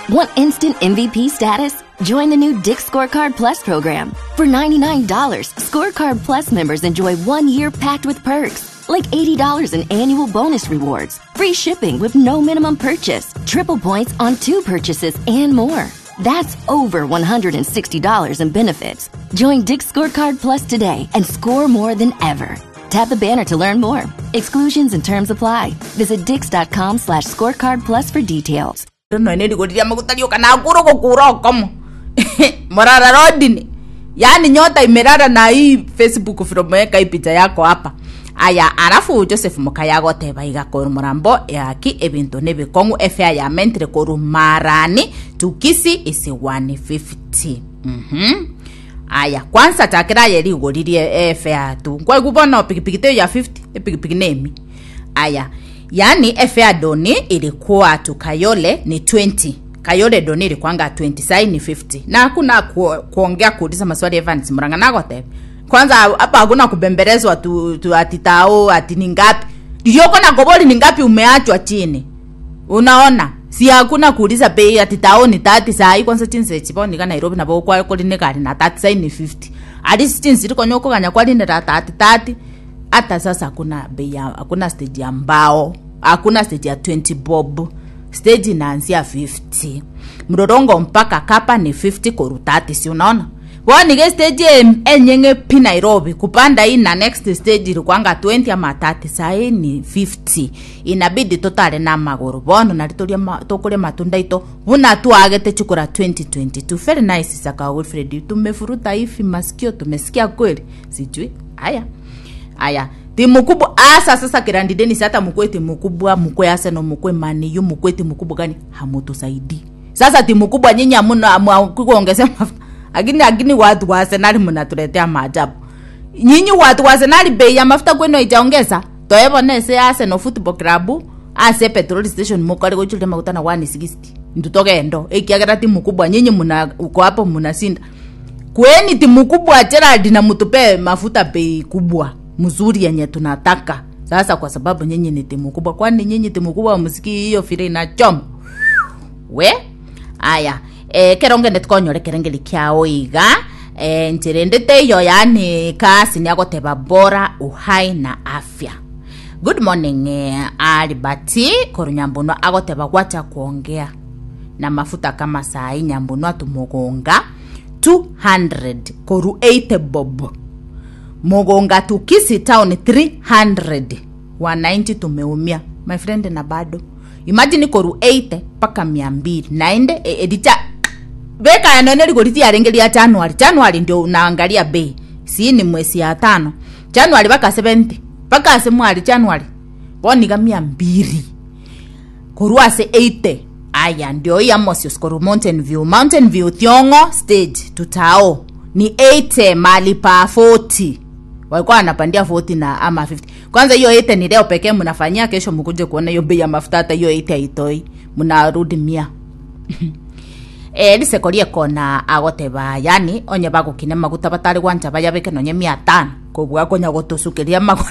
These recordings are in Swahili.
Want instant MVP status? Join the new Dick Scorecard Plus program. For $99, Scorecard Plus members enjoy one year packed with perks, like $80 in annual bonus rewards, free shipping with no minimum purchase, triple points on two purchases, and more. That's over $160 in benefits. Join Dick Scorecard Plus today and score more than ever. Tap the banner to learn more. Exclusions and terms apply. Visit dix.com slash scorecard plus for details. no ene ligoriria magutalio kana akuro gukura okomo morara rodini yani nyota imerara na hii facebook filomeweka hii picha yako hapa aya arafu joseph mukayago teba igakoro murambo yaki ebintu nebikong'u efea yamentire koru marani tukisi isi 150 mhm aya kwanza takira yeri igoririe efea tu kwaigubona pikipiki teyo ya 50 epikipiki nemi aya yani efea doni ilikuwa tu kayole ni 20 kayole doni ilikuanga 20 sai ni 50 na hakuna ku, kuongea kuuliza maswali evans muranga nagote kwanza hapa hakuna kubembelezwa tu, tu ati tao ati ni ngapi yoko na goboli ni ngapi umeachwa chini unaona si hakuna kuuliza bei ati tao ni 30 sai kwanza chinse chiponi ka nairobi nabo kwa koline kali na 30 sai ni 50 ati chinse liko nyoko kanya kwa line ra 30 30 hata sasa hakuna bei ya hakuna stage ya mbao hakuna stage ya 20 bob stage inaanzia 50 mrorongo mpaka kapa ni 50 koru 30 si unaona wanike stage em- enyenge pi nairobi kupanda hii na next stage ilikwanga 20 ama 30 sahii ni 50 inabidi tutare na maguru bono nari turia ma, tukuria matunda ito buna tuagete chukura 2022 very nice saka wilfred tumefuruta hivi masikio tumesikia kweli sijui haya aya timu kubwa asa sasa kirandi denis hata mukwe timu kubwa mukwe arsenal mukwe maniyu mukwe timu kubwa gani hamutusaidii sasa timu kubwa nyinyi hamuna kuongezea mafuta lakini lakini watu wa arsenal mnatuletea maajabu nyinyi watu wa arsenal bei ya mafuta kwenu haijaongeza toevonese arsenal football club ase petrol station mukari gochulia maguta na 160 ndutogendo ikiagera timu kubwa nyinyi muna uko hapo mnasinda kweni timu kubwa Gerald na mtupe mafuta bei kubwa mzuri yenye tunataka sasa kwa sababu nyinyi ni timu kubwa kwani nyinyi timu kubwa msiki hiyo fire inachoma we aya e, keronge netukonyore kerengeri kia oiga e, njira ndite iyo yani kasi niagoteba bora uhai na afya good morning eh, alibati koru nyambuno agoteba gwacha kuongea na mafuta kama sai nyambuno atumugonga 200 koru 80 bob mugonga tukisi town 300 190 tumeumia my friend na bado imagine koru 80 mpaka 200 naende e, edicha beka yanone ligoriti yarengeria januari januari ndio unaangalia bei si ni mwezi ya tano januari mpaka 70 mpaka semwari januari woniga mia mbili koru ase 80 aya ndio hii amosios koru mountain view mountain view thiongo stage tutao ni 80 mali pa 40 walikuwa wanapandia 40 na ama 50 kwanza hiyo 80 ni leo pekee mnafanyia kesho mkuje kuona hiyo bei ya mafuta hata hiyo 80 haitoi mnarudi mia e lisekorie kona agoteba yani onye bagukine maguta batari gwanja baya beke nonye mia tano kobwa konya gotusukiria maguru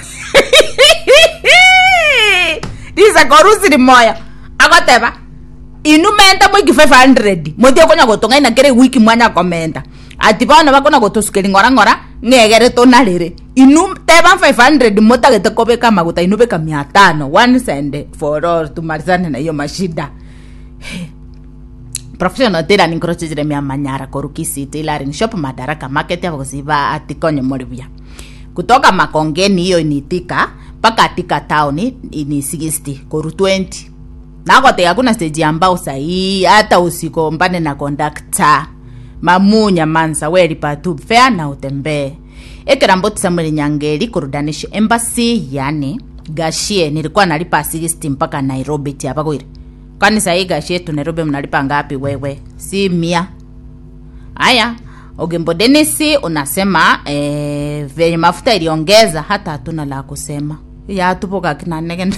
lisekorusi limoya agoteba inu menta mwiki 500 muthie konya gutung'aina kiri wiki mwanya komenda ati bono bakona gutusukiri ng'ora ng'ora ng'egere tuna riri inu teba 500 mutagete kobeka maguta inu beka mia tano one send for all tumalizane na hiyo mashida professional tira ninkorochejire mia manyara korukisi tailoring shop madaraka market ya kuziba atikonye moribia kutoka makongeni hiyo initika mpaka atika town ni 60 koru 20 nakote hakuna stage ambao sahii hata usikombane na kondakta mamunya mansa welipa tu fea na utembee ekiramboti samuel nyangeri kurudanish embassy yani gashie nilikuwa nalipa 60 mpaka nairobi tiapagwire kwani sahii gashie tu nairobi mnalipa ngapi wewe si mia haya ogembo denisi unasema eh, venye mafuta iliongeza hata hatuna la kusema yatupoka kinanege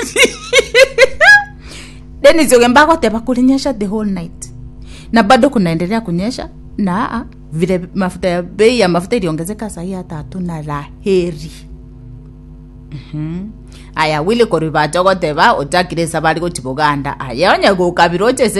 denis ogemba agoteba kulinyesha the whole night na bado kunaendelea kunyesha na ah, vile mafuta ya bei ya mafuta iliongezeka sahii hata hatuna la heri Mhm. aya wili koriba jogoteba ojakire sabari gochibuganda aya onye gukabira ochese